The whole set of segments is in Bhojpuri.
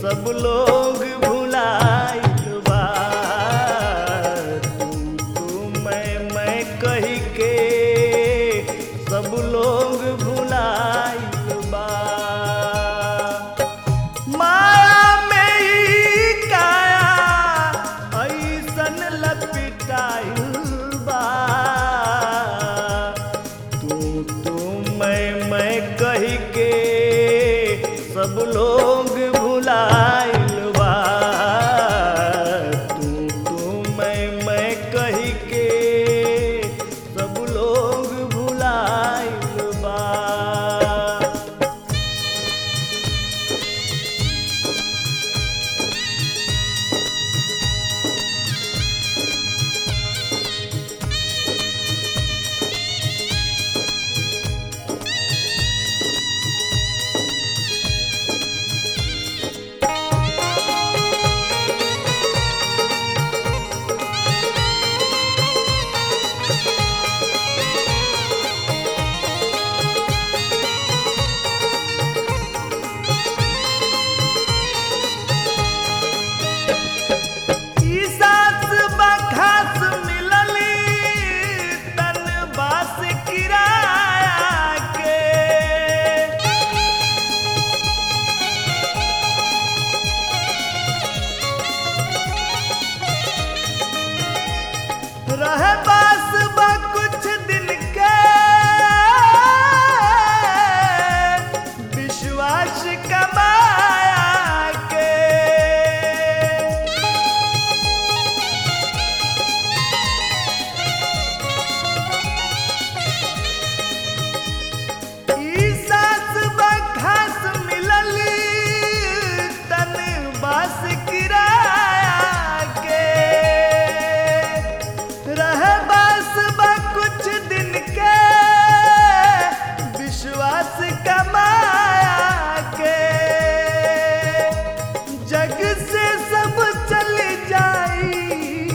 सब लोग भुलाइल बा तू तू मैं मैं कही के सब लोग भुलाइल बा माया में ही काया ऐसन लपिटाइल बा तू तू मैं मैं कही के सब लोग भुलाइल बा तू तू मैं मैं कही के सब लोग भुलाइल बा ई सास बखास मिलली तन बास किराया के रहे बास बा कुछ दिन के विश्वास कमाया के ई सास बखास मिलली तन बास किराया के रहे बास बा कुछ दिन के विश्वास कमाया के जग से सब चल जाई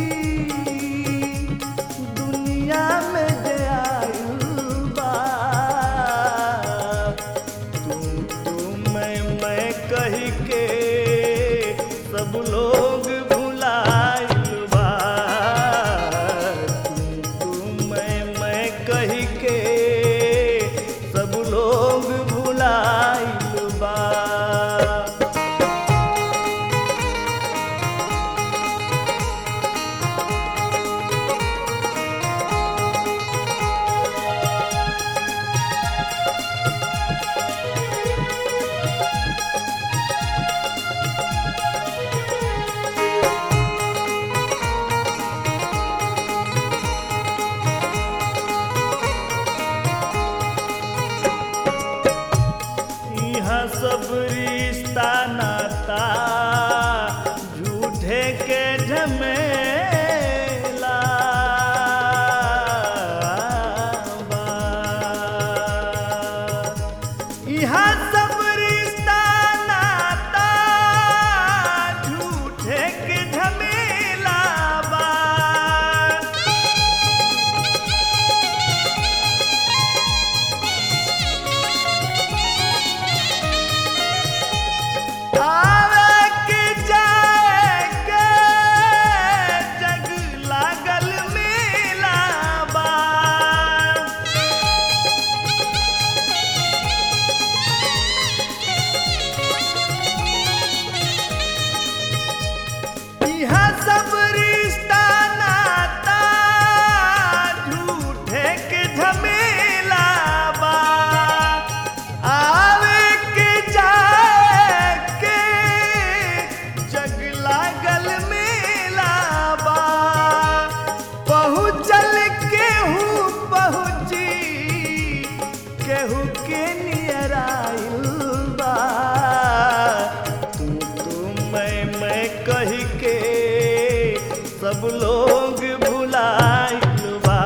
दुनिया में जयायु बा तू तू मैं मैं कही के सब लोग भुलाइल बा तू तू मैं मैं कही के सब लोग भुलाइल बा यहाँ सब रिश्ता नाता झूठे के झमेला बा। यहाँ सब रिश्ता नाता झूठे के झमेला बा आवे के जाए के जग लागल मेला बा यहाँ सब रिश्ता नाता झूठे के झमेला बा आवे के जाए के जग लागल मेला बा पहुँचल केहू पहुँची केहू के नियर आइल बा तू तू मैं मैं कही के सब लोग भुलाइल बा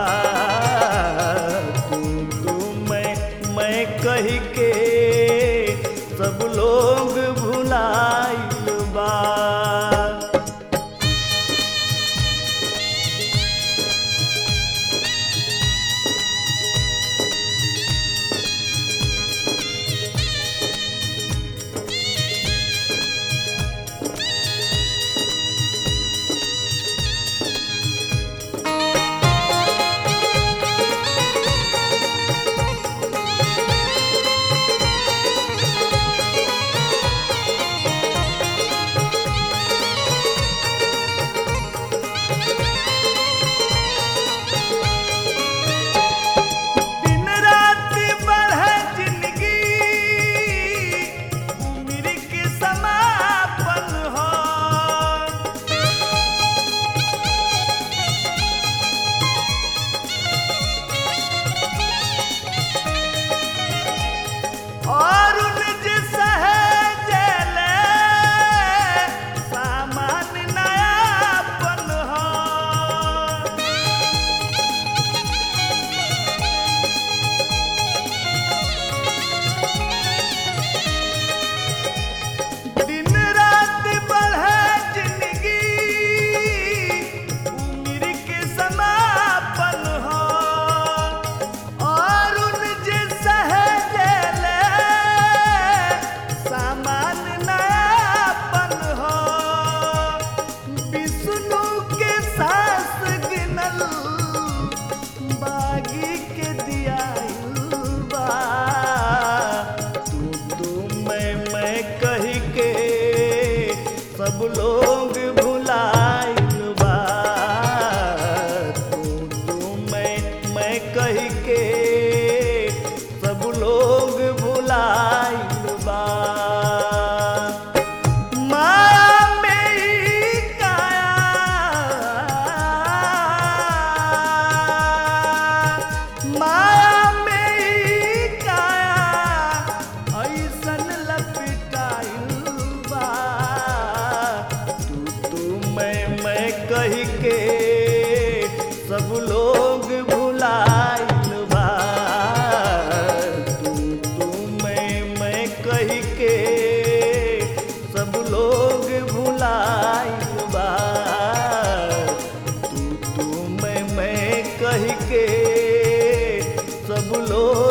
तू तू मैं मैं कही के सब लोग भुलाइल बा के सब लोग भुलाइल बा माया में ई काया माया में ई काया ऐसन लपिटाइल बा तू तू मैं मैं कही के सब लोग भुलाइल बा तू तू मैं मैं कही के सब लोग भुलाइल बा तू तू मैं मैं कही के सब लोग